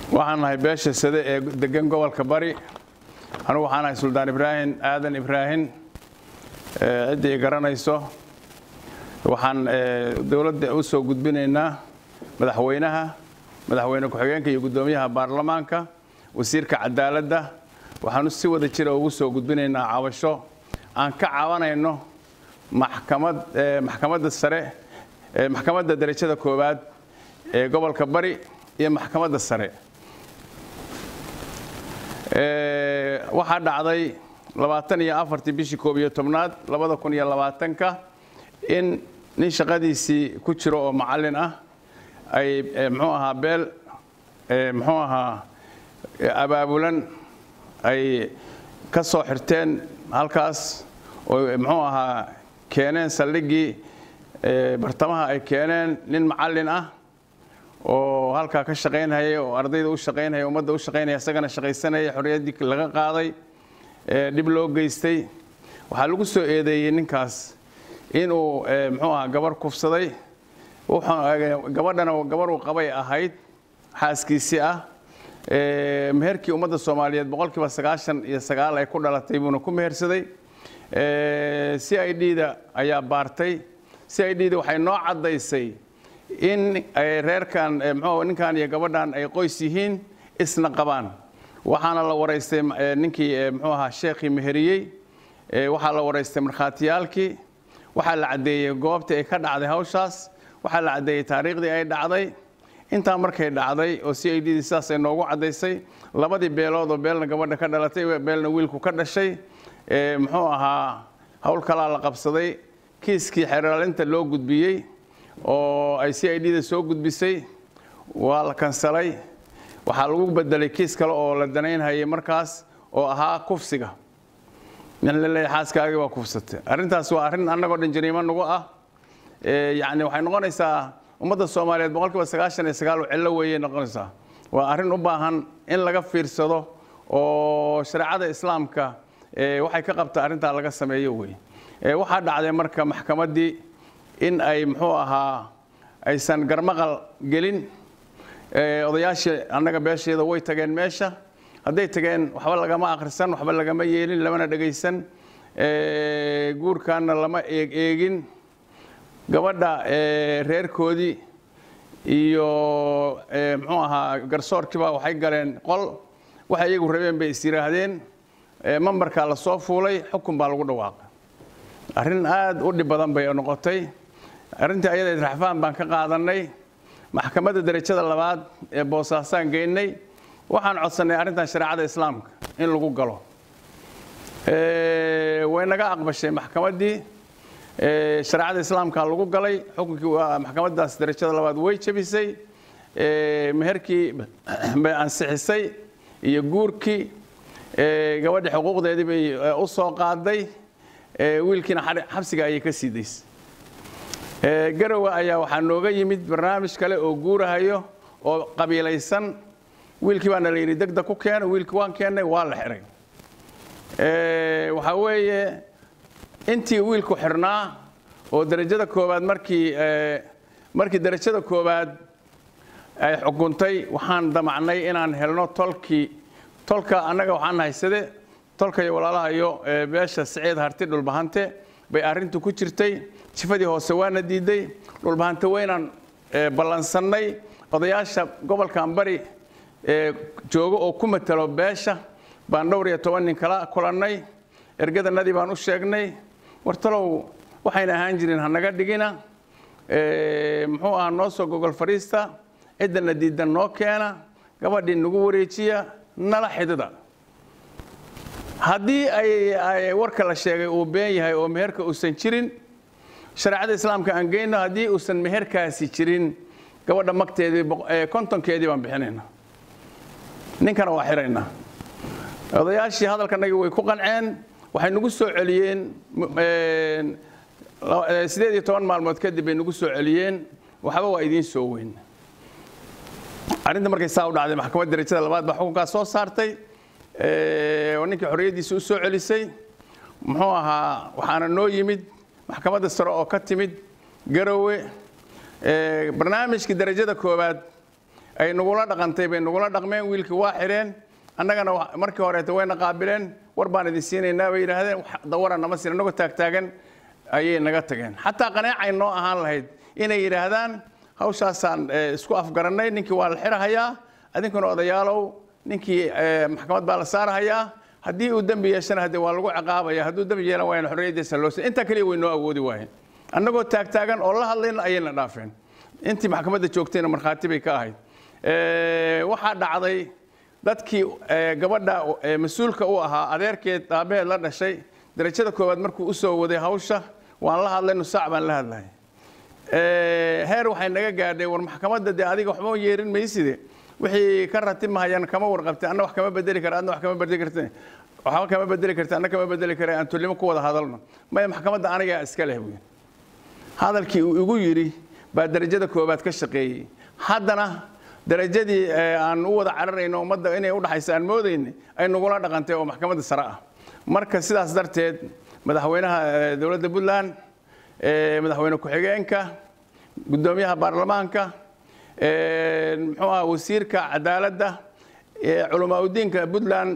waxaan nahay beesha sade ee degan gobolka bari anugu waxaan nahay suldaan ibraahim aadan ibraahim ciddii garanayso waxaan dowladda u soo gudbinaynaa madaxweynaha madaxweyne ku-xigeenka iyo guddoomiyaha baarlamaanka wasiirka cadaaladda waxaanu si wada jira ugu soo gudbinaynaa cabasho aan ka cabanayno maxkamad maxkamadda sare maxkamadda derajada koowaad ee gobolka bari iyo maxkamadda sare waxaa dhacday labaatan iyo afartii bishii koob iyo tobnaad labada kun iyo labaatanka in nin shaqadiisii ku jiro oo macallin ah ay muxuu ahaa beel muxuu ahaa abaabulan ay ka soo xirteen halkaas oo muxuu ahaa keeneen saldhiggii bartamaha ay keeneen nin macallin ah oo halkaa ka shaqaynhayay oo ardayda u shaqaynhaya ummadda u shaqaynaya isagana shaqaysanaya xorriyaddii laga qaaday dhib loo geystay waxaa lagu soo eedeeyey ninkaas inuu muxuu ahaa gabar kufsaday gabadhana gabar uu qabay ahayd xaaskiisii ah meherkii ummadda soomaaliyeed boqolkiiba sagaashan iyo sagaal ay ku dhalatay buuna ku mehersaday c i d da ayaa baartay c i d da waxay noo caddaysay in reerkan mxuu ninkan iyo gabadhan ay qoys yihiin isna qabaan waxaana la waraystay ninkii muxuu ahaa sheekhii meheriyey waxaa la waraystay markhaatiyaalkii waxaa la caddeeyey goobtii ay ka dhacday hawshaas waxaa la caddeeyey taariikhdii ay dhacday intaa markay dhacday oo c i d dii sidaasay noogu caddaysay labadii beelood oo beelna gabadha ka dhalatay beelna wiilku ka dhashay muxuu ahaa howl kalaa la qabsaday kiiskii xeraalinta loo gudbiyey oo ay c i d da soo gudbisay waa la kansalay waxaa lagu bedelay kiis kale oo la danaynhayay markaas oo ahaa kufsiga nin la leeyahay xaaskaagii waa kufsatay arrintaas waa arrin annagoo dhan jariimo nagu ah yacni waxay noqonaysaa ummadda soomaaliyeed boqolkiiba sagaashan iyo sagaal cillo weeyay noqonaysaa waa arrin u baahan in laga fiirsado oo shareecada islaamka waxay ka qabta arrintaa laga sameeyo wey waxaa dhacday marka maxkamaddii in ay muxuu ahaa aysan garmaqal gelin odayaashii annaga beesheeda way tageen meesha hadday tageen waxba lagama akhrisan waxba lagama yeelin lamana dhegaysan guurkaana lama eeg eegin gabadha reerkoodii iyo muxuu ahaa garsoorkiiba waxay galeen qol waxay iyagu rabeen bay is yidhaahdeen mambarkaa la soo fuulay xukun baa lagu dhawaaqay arrin aad u dhib badan bay noqotay arrintii ayada raxfaan baan ka qaadannay maxkamadda derajada labaad ee boosaasaan geynay waxaan codsannay arrintan shareecada islaamka in lagu galo way naga aqbashay maxkamaddii shareecada islaamka lagu galay xukunkii maxkamaddaas derajada labaad way jebisay meherkii bay ansixisay iyo guurkii gabadhi xuquuqdeedii bay u soo qaaday wiilkiina xabsiga ayay ka sii daysay garowe ayaa waxaa nooga yimid barnaamij kale oo guurahayo oo qabiilaysan wiilkii baana la yidhi degdeg ku keena wiilkii waan keennay waa la xiray waxaa weeye intii wiilku xirnaa oo derajada koowaad markii markii derajada koowaad ay xukuntay waxaan damacnay inaan helno tolkii tolka annaga waxaan haysade tolka iyo walaalaha iyo beesha siciid harti dhulbahante bay arrintu ku jirtay jifadii hoose waana diiday dhulbahante waynaan ballansannay odayaasha gobolkan bari joogo oo ku matalo beesha baan dhowr iyo toban nin kala kulannay ergadanadii baan u sheegnay wartalow waxayna ahaan jirin hanaga dhigina muxuu ahaa noo soo gogol fadhiista ciddana diidan noo keena gabadhii nagu wareejiya nala xidida haddii ay warka la sheegay uu been yahay oo meherka uusan jirin shareecada islaamka aan geyno haddii uusan meherkaasi jirin gabadha magteedii kontonkeedii baan bixinayna ninkana waa xiraynaa odayaashii hadalkanagii way ku qanceen waxay nagu soo celiyeen sideed iyo toban maalmood kadib bay nagu soo celiyeen waxba waa idiin soo weyn arrinta markay saa u dhacday maxkamad derajada labaad baa xukunkaas soo saartay oo ninkii xorriyaddiisa u soo celisay muxuu ahaa waxaana noo yimid maxkamadda sare oo ka timid garowe barnaamijkii derajada koowaad ay nagula dhaqantay bay nagula dhaqmeen wiilkii waa xidheen annagana markii horeeta wayna qaabileen war baan idin siinaynaa bay yidhaahdeen dawara nama siin annagoo taagtaagan ayay naga tageen xataa qaneecay noo ahaan lahayd inay yidhaahdaan hawshaasaan isku afgarannay ninkii waa la xirahayaa adinkuna odayaalow ninkii maxkamad baa la saarahayaa haddii uu dembi yeeshana hadde waa lagu ciqaabaya hadduu dembi yeelan waayana xorriyaddiisa loo sin intaa keliya way noo awoodi waayeen annagoo taagtaagan oo la hadlayna ayayna dhaafeen intii maxkamadda joogtayna markhaati bay ka ahayd waxaa dhacday dadkii gabadha mas-uulka u ahaa adeerkeed aabaheed la dhashay darajada koowaad markuu u soo waday hawsha waan la hadlay nusaac baan la hadlahay heer waxay naga gaadhay war maxkamadda dee adiga waxba yeerin mayside wixii ka ratimahayaan kama warqabtay anna wax kama bedeli kara adna wax kama bedeli karta waxba kama bedeli karta anna kama bedeli kara aan tullimo ku wada hadalno maya maxkamadda anigaa iska leh buyi hadalkii uu igu yidhi baa darajada koowaad ka shaqeeyey haddana darajadii aan u wada cararayno ummadda inay udhaxaysa aan moodayna ay nagula dhaqantay oo maxkamadda sare ah marka sidaas darteed madaxweynaha dowladda puntland madaxweyne ku-xigeenka guddoomiyaha baarlamaanka muxuu aha wasiirka cadaaladda culamaa udiinka puntland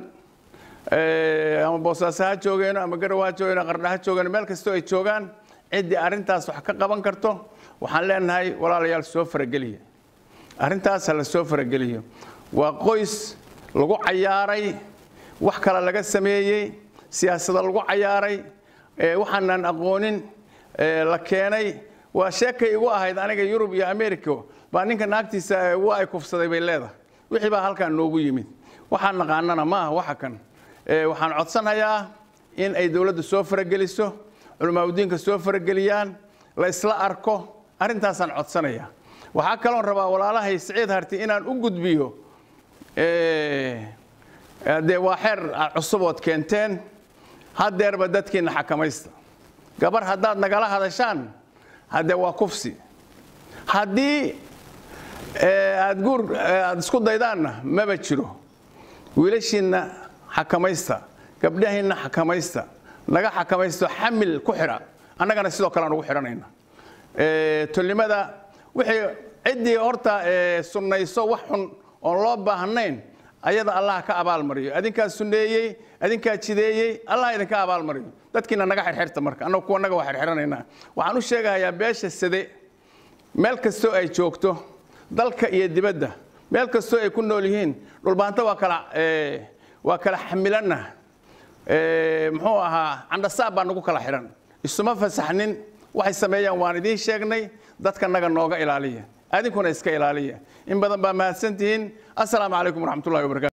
ama boosaaso ha joogeeno ama garow ha joogeeno qardha ha joogeeno meel kastoo ay joogaan ciddii arrintaas wax ka qaban karto waxaan leenahay walaalayaal soo farageliya arrintaas ha la soo farageliyo waa qoys lagu cayaaray wax kale laga sameeyey siyaasada lagu cayaaray waxaanan aqoonin la keenay waa sheekay igu ahayd aniga yurub iyo america baa ninka naagtiisa waa ay kufsaday bay leedahay wixii baa halkaan noogu yimid waxaan naqaanana ma aha waxa kan waxaan codsanayaa in ay dowladda soo farageliso culamaauddiinka soo farageliyaan la isla arko arrintaasaan codsanaya waxaa kaloon rabaa walaalahay siciid harti inaan u gudbiyo dee waa xeer cusubood keenteen haddeerba dadkiina xakamaysta gabar haddaad nagala hadashaan haddee waa kufsi haddii aad guur aad isku daydaanna maba jiro wiilashiinna xakamaysta gabdhahiinna xakamaysta naga xakamaysto xamil ku xidha annagana sidoo kale aan ugu xidhanayna tolnimada wixii ciddii horta sunnayso wax xun oon loo baahnayn ayada allah ka abaalmariyo adinkaa sunneeyey adinkaa jideeyey allah idinka abaalmariyo dadkiina naga xirxirta marka annagu kuwa naga waa xirxiranaynaa waxaan u sheegahayaa beesha sade meel kastoo ay joogto dalka iyo dibadda meel kastoo ay ku nool yihiin dhulbaanta waa kala waa kala xamilanna muxuu ahaa candhasaab baa nagu kala xidhan isuma fasaxnin waxay sameeyaan waan idiin sheegnay dadka naga nooga ilaaliya adinkuna iska ilaaliya in badan baa mahadsantihiin assalaamu calaykum waraxmatullahi wabarakatu